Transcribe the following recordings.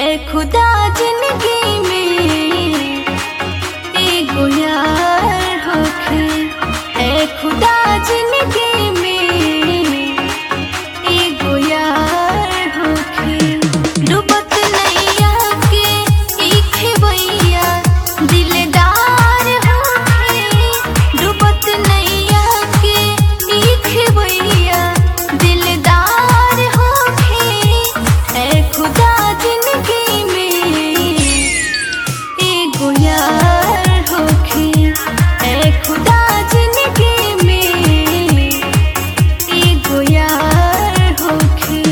खुदा जिंदगी में एगो यार होखे ए खुदा जिंदगी में एगो यार होखे डूबत नैया के ई खेवैया दिलदार होखे डूबत नैया के ई खेवैया दिलदार होखे ए खुदा जिंदगी में एगो यार होखे ए खुदा जिंदगी में एगो यार होखे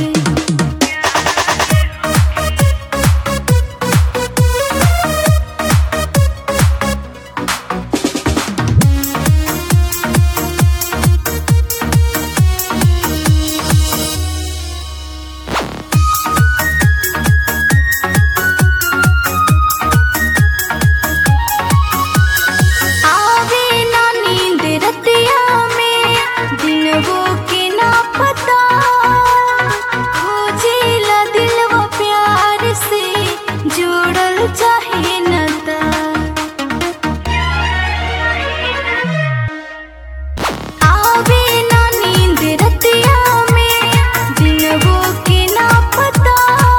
आवे ना नींद रतिया में दिनवो के ना पता खोजेला दिलवा प्यार से जोड़ल चाहे नता आवे ना नींद रतिया में दिनवो के ना पता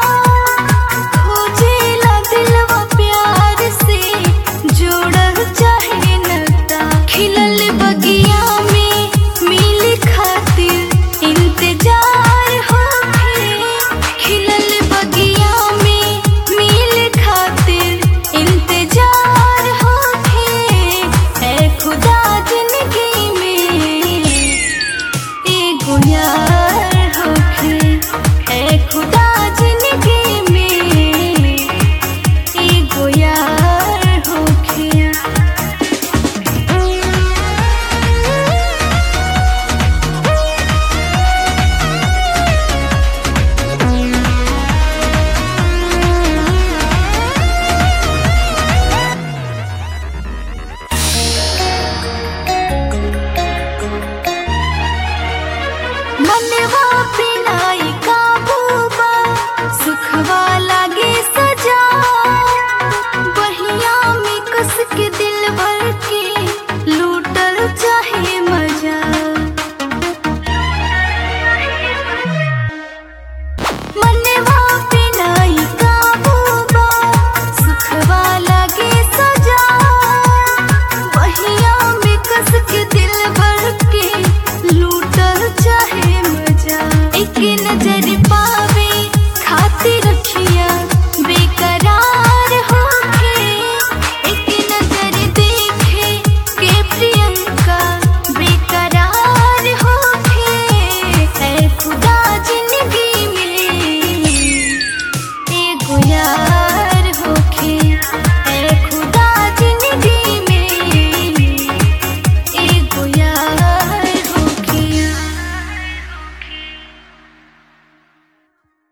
खोजेला दिलवा प्यार से जोड़ल चाहे नता खिलल बगिया में मिल खातिर इंतजार होखे खिलल बगिया में मिल खातिर इंतजार होखे ए खुदा जिंदगी में एगो यार होखे ए खुदा जिंदगी में एगो यार होखे मनवा पे